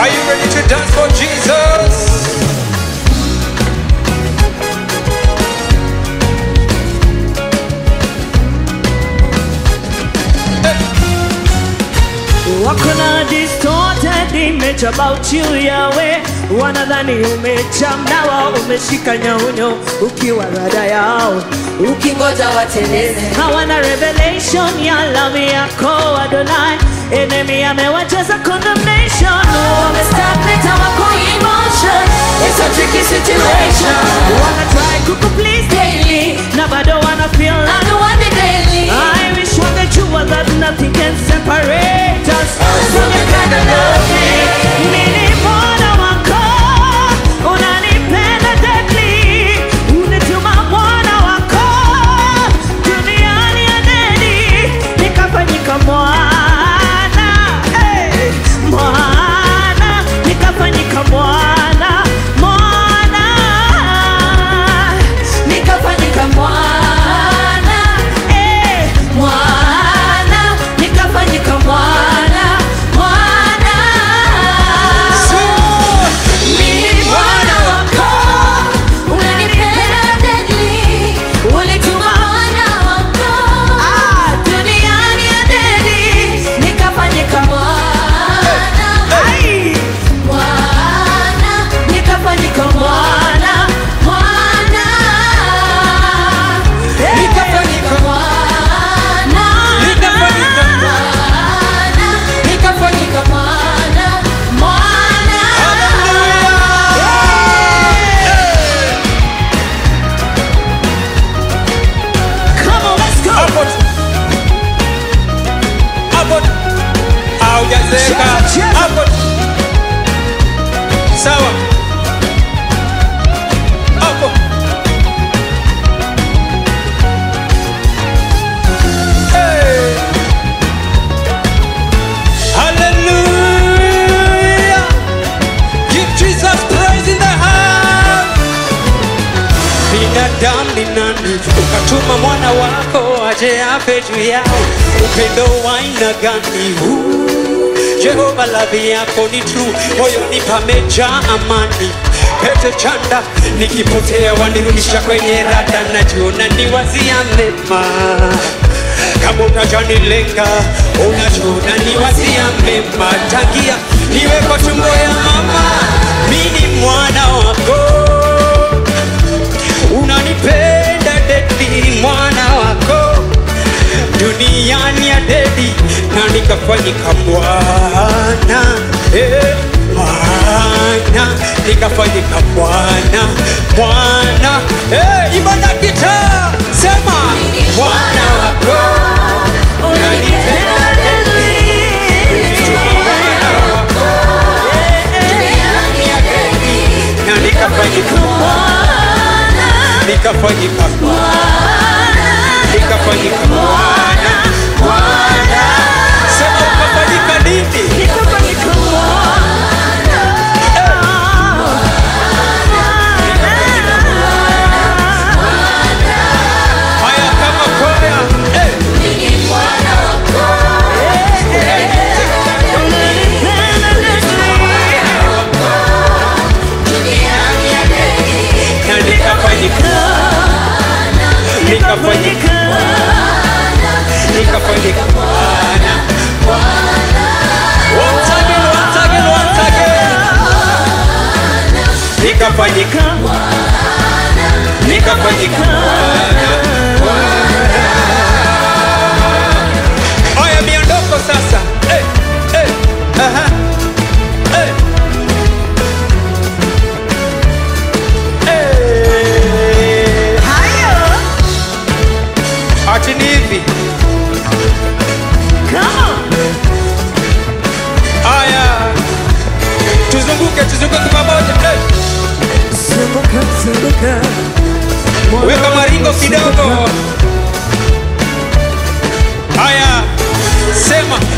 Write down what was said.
Are you ready to dance for Jesus? wako na distorted image about you Yahweh, wanadhani umechamnawa, umeshika nyaunyo ukiwa rada yao, ukingoja wateleze hawana revelation ya love yako Adonai. Enemy amewacheza condemnation, wamestagnate hawako emotion it's a tricky situation wana try kuku please daily, na bado wana feel I'm like the one that daily I wish wangejua that nothing can separate us from your kind of loving. Mimi mwana wako, unanipenda deeply. Unituma mwana wako, duniani ya neni, nikafanyika mwana. Hey, mwana, nikafanyika mwana, mwana. nikafanyika mwana Eh, mwana nikafanyika mwana mwana mimi mwana wako unanipenda deadly ulituma mwana wako duniani ya dedi nikafanyika mwana ai. mwana nikafanyika mwana mwana Nikafanyika mwana Nikafanyika mwana nikafanyika mwana mwana Come on, let's go. Hapo tu. Hapo tu. Haujazeeka. Cheza, cheza. Hapo tu. Sawa. Hapo. Hey. Hallelujah. Give Jesus praise in the house. binadamu ni nani ukatuma mwana wako aje afe juu yao upendo wa aina gani huu jehova ladhi yako ni true moyoni pamejaa amani pete chanda nikipotea wanirudisha kwenye rada najiona ni wazia mema kama unajanilenga unajiona ni wazia mema tangia niwe kwa tumbo ya mama mini mwana wako unanipenda dedi mwana wako duniani ya dedi na nikafanyika bwana eh, mwana nikafanyika bwana mwana eh, ibada kita sema mwana wako unanipenda dedi mwana wako na nikafanyika nikafanyika nikafanyika mwana mwana sema ukafanyika nini Nikafanyika mwana. haya kama kwaya eh. na nikafanyika nikafanyika nikafanyika mwana once again once again once again nikafanyika nikafanyika mwana Oya miondoko sasa. Eh, eh, aha. Eh. Eh. Ati ni hivi. Aya. Tuzunguke, tuzunguke pamoja. Eh. Zunguka, zunguka. Weka maringo kidogo. Haya, sema